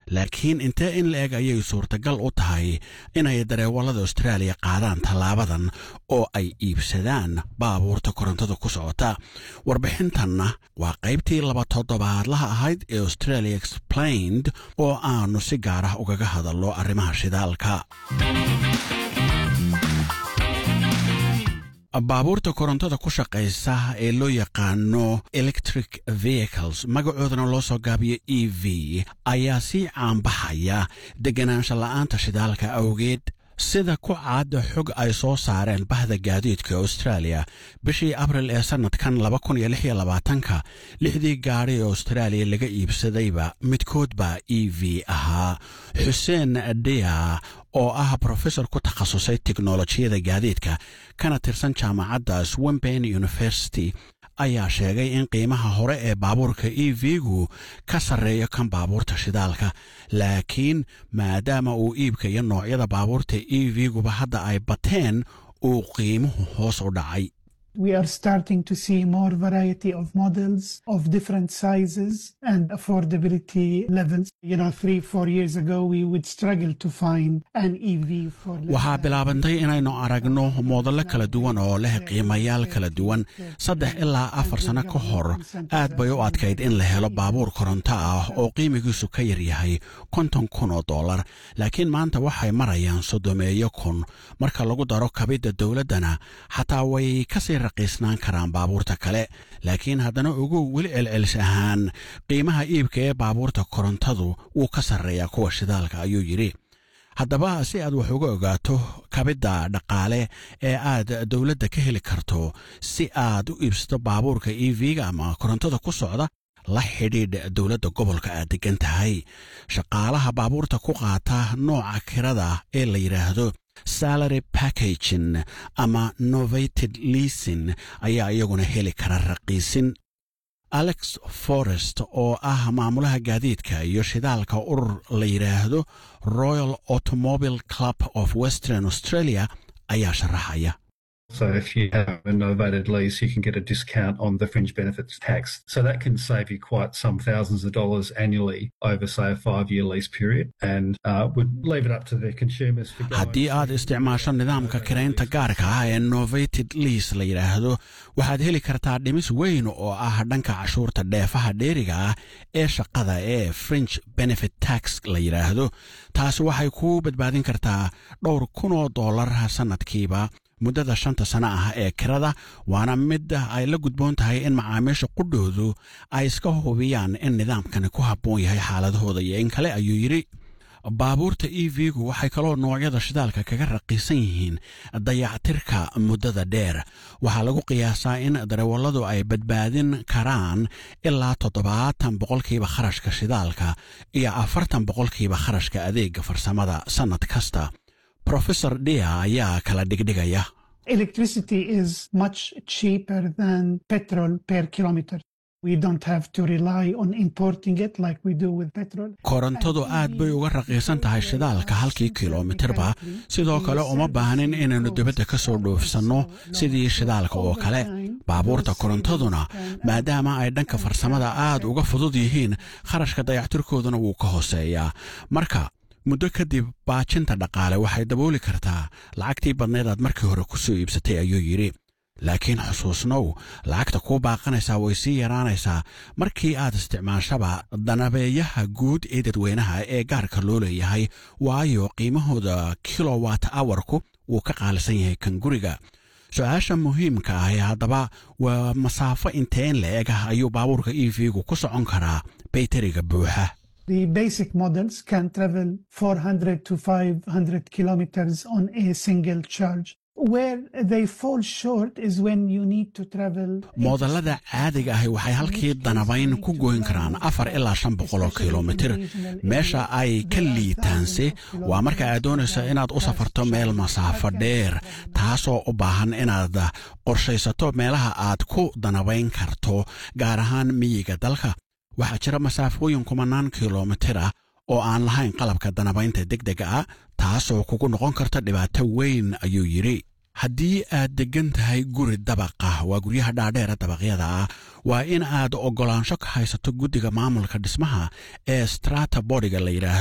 laakiin intee in la eg ayay suurtagal u tahay inay dareewallada austraaliya qaadaan tallaabadan oo ay iibsadaan baabuurta korontada ku socota warbixintanna waa qaybtii laba toddobaadlaha ahayd ee australia explained oo aanu si gaar ah ugaga hadallo arrimaha shidaalka baabuurta korontada ku shaqaysa ee loo yaqaano electric vehicles magacoodana loo soo gaabiyo e v ayaa sii caanbaxaya deganaansha la'aanta shidaalka awgeed sida ku caada xog ay soo saareen bahda gaadiidka australia bishii abril ee sannadkan ka lixdii gaadhi ee austraaliya laga iibsadayba midkoodbaa e v ahaa xuseen dhea oo ah brofesor ku takhasusay teknolojiyada gaadiidka kana tirsan jaamacadda swimben university ayaa sheegay in qiimaha hore ee baabuurka e v-gu ka sarreeyo kan baabuurta shidaalka laakiin maadaama uu iibka iyo noocyada baabuurta e v-guba hadda ay bateen uu qiimuhu hoos u dhacay We are starting to see more variety of models of different sizes and affordability levels. You know, three, four years ago, we would struggle to find an EV for. waxaa bilaabantay inaynu aragno moodallo kala duwan oo leh qiimayaal kala duwan saddex ilaa afar sano ka hor aad bay u adkayd in la helo baabuur koronto ah oo qiimigiisu ka yaryahay konton kun oo dollar laakiin maanta waxay marayaan soddomeeyo kun marka lagu daro kabidda dowladdana xataa way kasii raqiisnaan karaan baabuurta kale laakiin haddana ugu weli celcelis ahaan qiimaha iibka ee baabuurta korontadu wuu ka sarreeyaa kuwa shidaalka ayuu yidhi haddaba si aad wax uga ogaato kabidda dhaqaale ee aad dowladda ka heli karto si aad u iibsato baabuurka e v-ga ama korontada ku socda la xidhiidh dowladda gobolka aad degan tahay shaqaalaha baabuurta ku qaata nooca kirada ee la yidhaahdo salary packagin ama novated leasin ayaa iyaguna heli kara raqiisin alex forest oo ah maamulaha gaadiidka iyo shidaalka urur la yidhaahdo royal automobile club of western australia ayaa sharaxaya So if you have a novated lease, you can get a discount on the fringe benefits tax. So that can save you quite some thousands of dollars annually over, say, a five-year lease period, and uh, would leave it up to the consumers for. haddii aad isticmaasho nidaamka kiraynta gaarka ah ee novated lease la yidhaahdo waxaad heli kartaa dhimis weyn oo ah dhanka cashuurta dheefaha dheeriga ah ee shaqada ee fringe benefit tax la yidhaahdo taasi waxay ku badbaadin kartaa dhowr kun oo dollar sannadkiiba muddada shanta sano ah ee kirada waana mid ay la gudboon tahay in macaamiisha qudhoodu ay iska hubiyaan in nidaamkani ku habboon yahay xaaladahooda iyo in kale ayuu yidhi baabuurta e v-gu waxay kaloo noocyada shidaalka kaga raqiisan yihiin dayactirka muddada dheer waxaa lagu qiyaasaa in darawalladu ay badbaadin karaan ilaa toddobaatan boqolkiiba kharashka shidaalka iyo afartan boqolkiiba kharashka adeega farsamada sannad kasta profesor dia ayaa kala dhigdhigaya Electricity is much cheaper than petrol per kilometer. We don't have to rely on importing it like we do with petrol. korontadu aad bay uga raqiisan tahay shidaalka halkii kilomitirba sidoo kale uma baahnin inaynu dibadda ka soo dhoofsanno sidii shidaalka oo kale baabuurta korontaduna maadaama ay dhanka farsamada aad uga fudud yihiin kharashka dayactirkooduna wuu ka hooseeyaa marka muddo kadib baajinta dhaqaale waxay dabooli kartaa lacagtii badnayd aad markii hore ku soo iibsatay ayuu yidhi laakiin xusuusnow lacagta kuu baaqanaysaa way sii yaraanaysaa markii aad isticmaashaba danabeeyaha guud ee dadweynaha ee gaarka loo leeyahay waayo qiimahooda kilowat awarku wuu ka qaalisan yahay kan guriga su-aasha muhiimka ah ee haddaba waa masaafo inteen la eg ah ayuu baabuurka e v-gu ku socon karaa bayteriga buuxa The basic models can travel 400 to 500 kilometers on a single charge. Where they fall short is when you need to travel. moodallada caadiga ahi waxay halkii danabayn ku goyn karaan afar ilaa shan boqol oo kilomitir meesha ay ka liitaanse waa marka aad doonayso inaad u safarto meel masaafo dheer taasoo u baahan inaad qorshaysato meelaha aad ku danabayn karto gaar ahaan miyiga dalka waxaa jira masaafooyin kumanaan kilomitir ah oo aan lahayn qalabka danabaynta degdega ah taasoo kugu noqon karta dhibaato weyn ayuu yidhi haddii aad deggan tahay guri dabaqa waa guryaha dhaadheera dabaqyada ah waa in aad oggolaansho ka haysato guddiga maamulka dhismaha ee strata bodiga la yidhaahdo